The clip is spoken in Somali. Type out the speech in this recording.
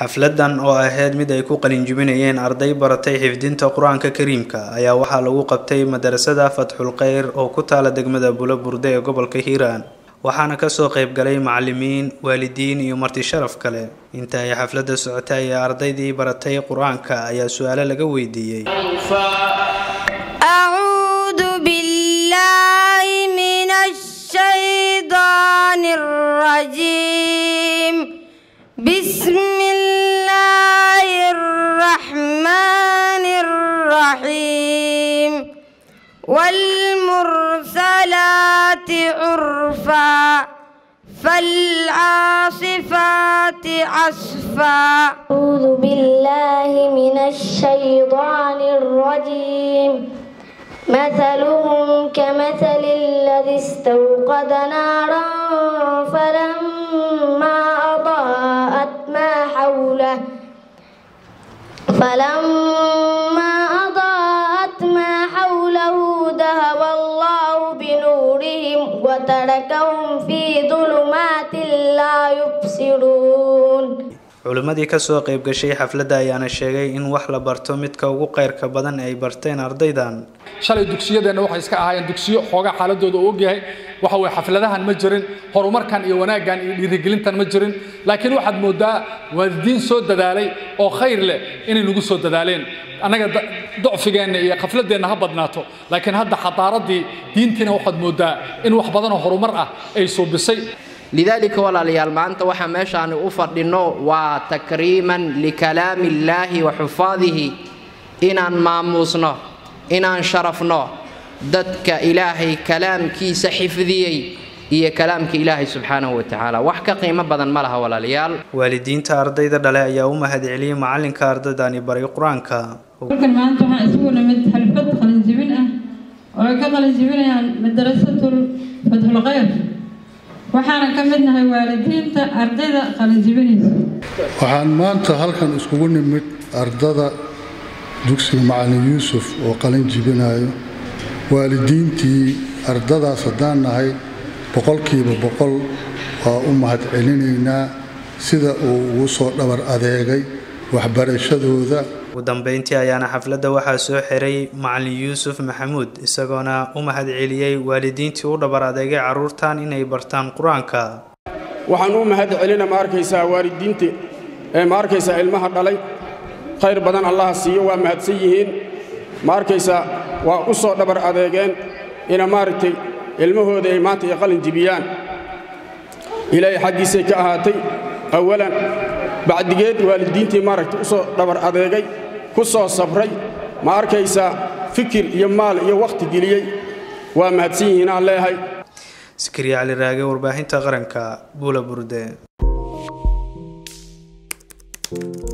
xafladan oo ahayd mid ay ku qalinjibinayeen arday baratay xifdinta qur-aanka kariimka ayaa waxaa lagu qabtay madarasada fatxul kheyr oo ku taala degmada bulo burde ee gobolka hiiraan waxaana kasoo qaybgalay macalimiin waalidiin iyo marti sharaf kale inta ay xafladda socotay ee ardaydii baratay qur-aanka ayaa su-aalo laga weydiiyey أعوذ بالله من الشيطان الرجيم بسم الله الرحمن الرحيم والمرسلات عرفا فالعاصفات عصفا أعوذ بالله من الشيطان الرجيم مثلهم كمثل الذي استوقد نارا فلما أضاءت ما حوله فلما أضاءت ما حوله ذهب الله بنورهم وتركهم في ظلمات لا يبصرون culimmadii kasoo qayb gashay xafladda ayaana sheegay in wax la barto midka ugu qeyrka badan ay barteen ardaydan shalay dugsiyadeenna waxay iska ahaayeen dugsiyo xoogaa xaaladooda uu ogyahay waxa weye xafladahan ma jirin horumarkan iyo wanaaggan iyo dhiirigelintan ma jirin laakiin waxaad moodaa waalidiin soo dadaalay oo khayr leh inay nagu soo dadaaleen annaga docfigeenna iyo khafladeenna ha badnaato laakiin hadda xadaaradii diintiina waxaad moodaa in wax badanoo horumar ah ay suubisay lidaalika walaalayaal maanta waxaa meeshaani u fadhinno waa takriiman likalaami illaahi wa xufaadihi inaan maamuusno inaan sharafno dadka ilaahay kalaamkiisa xifdiyey iyo kalaamka ilaahay subxaanahu wa tacaala wax ka qiimo badan ma laha walaalayaal waalidiinta ardayda dhale ayaa u mahadceliyey macalinka ardaydani baray qur-aanka halkan maanta waxaa isugu nimid xalfad qalinjibin ah oo ay ka qalinjibinayaan madarasatul fatxul kheyr waxaana ka mid nahay waalidiinta ardayda qalinjibinaysa waxaan maanta halkan iskugu nimid ardada dugsiga macalin yuusuf oo qalin jibinayo waalidiintii ardadaas haddaan nahay boqolkiiba boqol waa u mahadcelinaynaa sida uu ugu soo dhabar adeegay waxbarashadooda ugu dambeyntii ayaana xafladda waxaa soo xiray macalin yuusuf maxamuud isagoona u mahadceliyey waalidiintii u dhabar adeegay carruurtan inay bartaan qur-aanka waxaan u mahad celina ma arkaysaa waalidiinta ee ma arkaysaa ilmaha dhalay khayr badan allaha siiyo waa mahadsan yihiin ma arkaysaa waa u soo dhabar adeegeen ina maaragtay ilmahooda ay maanta ay qalin jibiyaan ilaahay xaggiisay ka ahaatay awalan bacdigeed waalidiintii maaragtay u soo dhabar adeegay ku soo sabray ma arkaysaa fikir iyo maal iyo wakhti geliyey waa mahadsan yihiin aan leeyahay sikriya cali raage warbaahinta qaranka buula burde